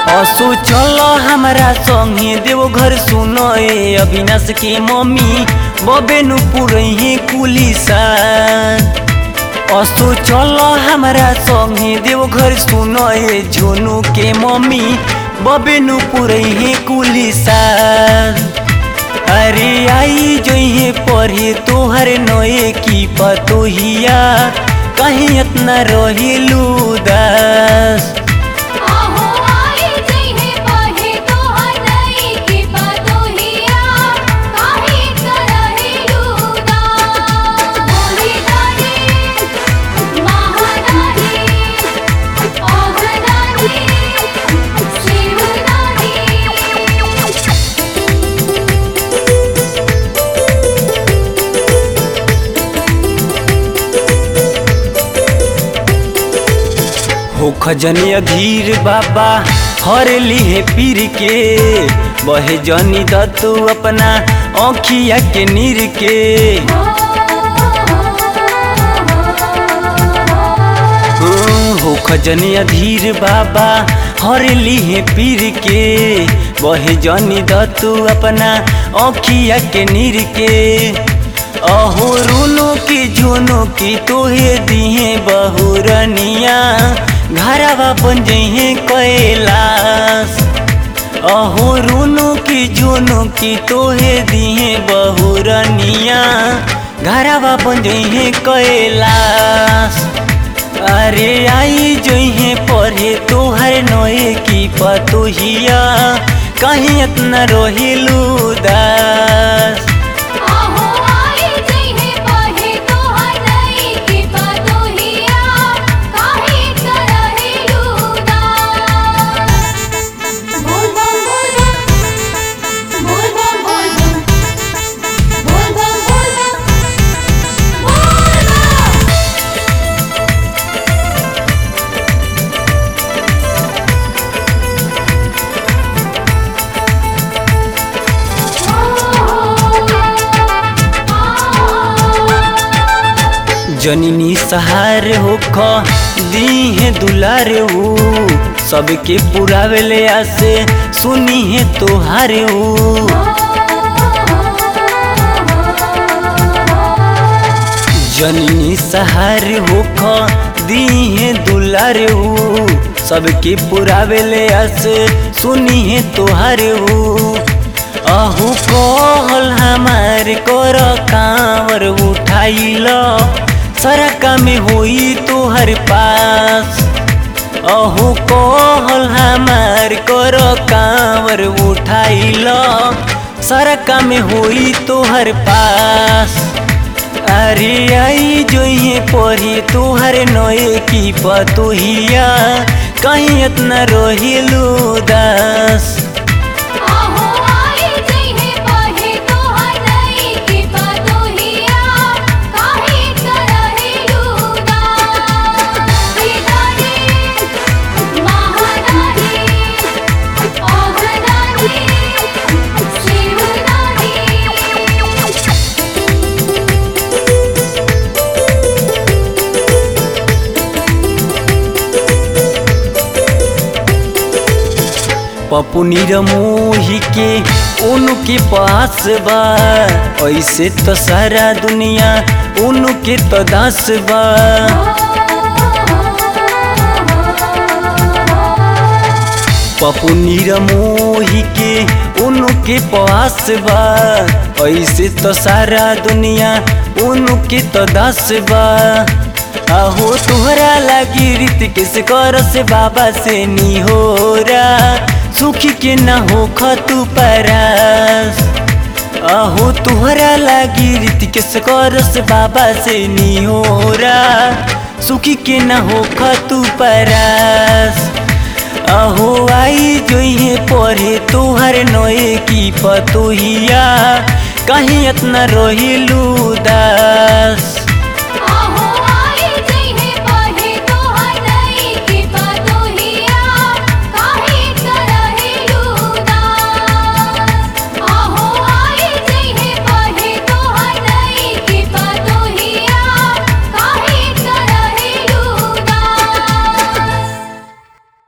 असो चल हमारा संगे देव घर सुनो ए अविनाश के मम्मी बबेनु पुरही कुलिसा असो चल हमारा संगे देव घर सुनो ए झोनू के मम्मी बबेनु पुरही कुलिसा अरे आई जोहे पढ़े तोहर नए की पतोहिया कहीं इतना रहिलू दास आहो आई जइहे पढ़े तोहर नई की पतोहिया काहे करहे लूदास बोली दानी महादानी ओघदानी शिवदानी हो खजनी अधीर बाबा हर लिहे पीर के बहे जनी दतु अपना औखिया के नीर के हो खजनी अधीर बाबा हर लिहे पीर के बहे जनी दतु अपना औखिया के नीर के अहो रूनो की झुनो की तोहे दिहे बहुरनिया घरवा बन जइहे कैलाश अहो रूनो की झुनो की तोहे दिहे बहुरनिया घरवा बन जइहे कैलाश अरे आई जइहे पढ़े तोहर नए की पतोहिया कहीं इतना रोहिलू दास आहो आई जइहे पढ़े तोहर नई की पतोहिया काहे करहे लूदास बोल बम बोल बम बोल बम बोल बम बोल बम बोल बम बोल बम जननी सहार होख दी है दुलार ऊ सबके पुरावे ले आसे सुनी है तोहार ऊ जननी सहार होख दी है दुलार ऊ सबके पुरावे ले आसे सुनी है तोहार ऊ अहू कहल हमार कर कांवर उठाइल सरका में होई तोहर पास अहू कहल हमार कर कांवर उठाइल सरका में होई तोहर पास अरे आई जोइए पढ़ी तोहर नए की पतोहिया कहीं इतना रोहिलू दास आहो आई जइहे पढ़े तोहर नई की पतोहिया काहे करहे लूदास दानी महादानी ओघदानी शिवदानी पप्पू मोही के उनके पास बा ऐसे तो सारा दुनिया उनके तो दास बा पप्पू मोही के उनके पास बा ऐसे तो सारा दुनिया उनके तो दास बा आहो तुहरा लगी रीत किस कर से बाबा से नी हो सुखी के न हो खतु परास अहो तुहरा लागी रीत किस कर से बाबा से नी हो सुखी के न हो खतु परास अहो आई जोइहे पढ़े तोहर नए की पतोहिया कहीं इतना रोहिलू दास